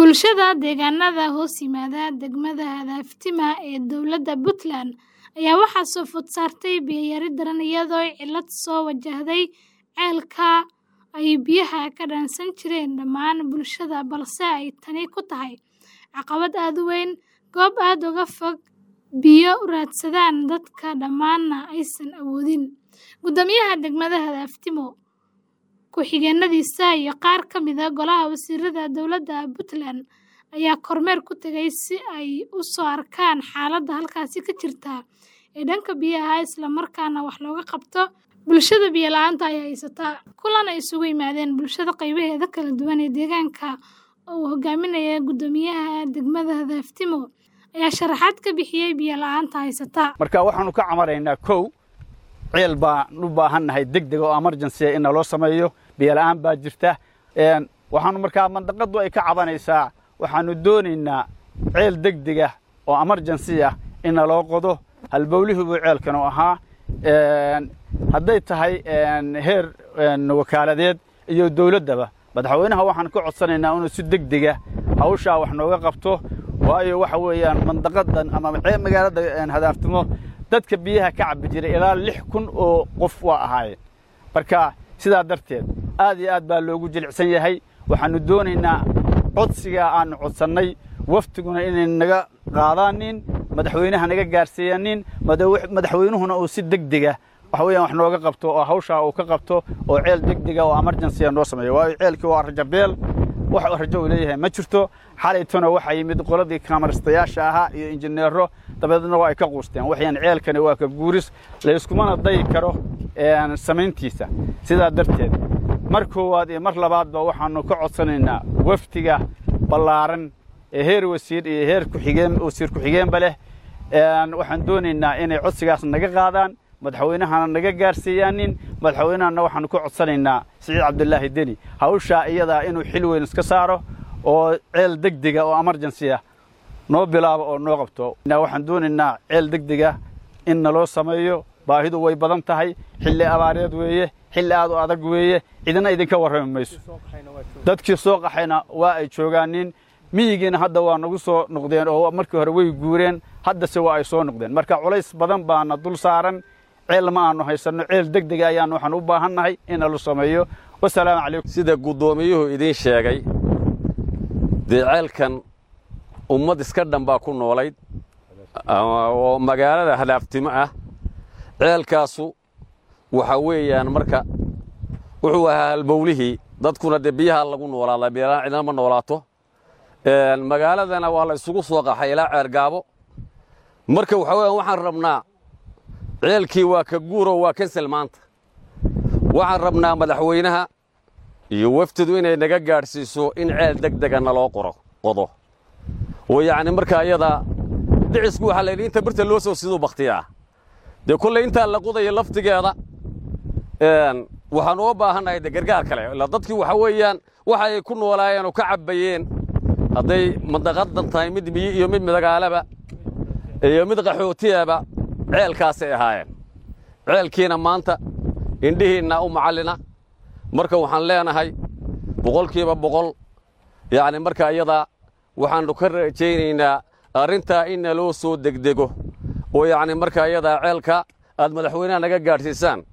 Bulshada deegaanada hoos yimaada degmada Hadaaftima ee dowladda Puntland ayaa waxaa soo food saartay biyo yari daran iyadoo cillad soo wajahday ceelka ay biyaha ka dhaansan jireen dhammaan bulshada balse ay tani ku tahay caqabad aad u weyn, goob aad uga fog biyo u raadsadaan dadka dhammaanna aysan awoodin. Guddoomiyaha degmada Hadaaftima, ku-xigeenadiisa iyo qaar ka mid ah Golaha Wasiirada Dowladda Puntland ayaa kormeer ku tagay si ay u soo arkaan xaaladda halkaasi ka jirta ee dhanka biyaha isla markaana wax looga qabto bulshada biyo la'aanta ay haysata. Kulan ay isugu yimaadeen bulshada qaybaheeda kala duwan ee deegaanka oo uu hogaaminayay guddoomiyaha degmada Hadaaftima ayaa sharaxaad ka bixiyay biyo la'aanta haysata. marka waxaanu ka camaraynaa kow ceel baan u baahannahay degdeg oo emergency in naloo sameeyo biyo la'aan baa jirta waxaanu markaa mandaqadu ay ka cabanaysaa waxaanu doonaynaa ceel degdeg ah oo emergency ah in naloo qodo halbowlihiibuu ceelkanu ahaa hadday tahay heer wakaaladeed iyo dowladdaba madaxweynaha waxaan ka codsanaynaa inuu si degdega hawshaa wax nooga qabto waayo waxa weeyaan mandaqadan ama magaalada hadaaftumo dadka biyaha ka cabbi jiray ilaa lix kun oo qof waa ahaayeen marka sidaa darteed aad iyo aad baa loogu jilicsan yahay waxaannu doonaynaa codsigaa aannu codsannay waftiguna inay naga qaadaanin madaxweynaha naga gaarsiiyanin madaxweynuhuna uu si degdega waxa weeyaan wax nooga qabto oo hawshaa uu ka qabto oo ceel degdega oo emergency noo sameeyo waayo ceelkii waa rajabeel wax rajo uu leeyahay ma jirto xalaytuna waxaa yimid qoladii kaamaristayaasha ahaa iyo injineero dabeedna waa ay ka quusteen waxyaan ceelkani waa ka guuris layskumana dayi karo samayntiisa sidaa darteed mar koowaad iyo mar labaadba waxaannu ka codsanaynaa wafdiga ballaaran ee heer wasiir iyo heer kuxigeen wasiir ku-xigeenba leh waxaan doonaynaa inay codsigaas naga qaadaan madaxweynahana naga gaarsiiyaanin madaxweynahana waxaannu ka codsanaynaa siciid cabdulaahi deni hawshaa iyadaa inuu xil weyn iska saaro oo ceel degdega oo emergency ah noo bilaabo oo noo qabto waxaan doonaynaa ceel degdega in naloo sameeyo baahidu way badan tahay xilli abaareed weeye xilli aad u adag weeye cidina idinka warrami mayso dadkii soo qaxayna waa ay joogaanin miyigiina hadda waa nagu soo noqdeen oo markii hore way guureen haddase waa ay soo noqdeen marka culays badan baana dul saaran ceel ma aanu haysanno ceel degdega ayaan waxaan u baahannahay in nala sameeyo wasalaamu calaykum sida guddoomiyuhu idiin sheegay dee ceelkan ummad iska dhan baa ku noolayd oo magaalada hadaaftimo ah ceelkaasu waxa weeyaan marka wuxuu ahaa halbowlihii dadkuna dee biyaha lagu noolaadaa biyalaan cidna ma noolaato magaaladana waa la isugu soo qaxay ilaa ceergaabo marka waxa weeyaan waxaan rabnaa ceelkii waa ka guuro waa kansel maanta waxaan rabnaa madaxweynaha iyo waftidu inay naga gaadhsiiso in ceel degdega naloo qoro qodo oo yacni markaa iyadaa dhicisku waxaa layidhi inta birta loo soo siduu bakhtiyaa dee kolley intaa la qodayo laftigeeda waxaan uga baahannahay de gargaar kale ilaa dadkii waxa weeyaan waxa ay ku noolaayeen oo ka cabbayeen hadday mandaqadan tahay mid miyi iyo mid midagaalaba iyo mid qaxootiyaba ceelkaasay ahaayeen ceelkiina maanta indhihiinna u macallina marka waxaan leenahay boqolkiiba boqol yacni marka iyadaa waxaannu ka rajaynaynaa arrintaa in naloo soo degdego oo yacni marka iyadaa ceelka aad madaxweynaha naga gaadhsiisaan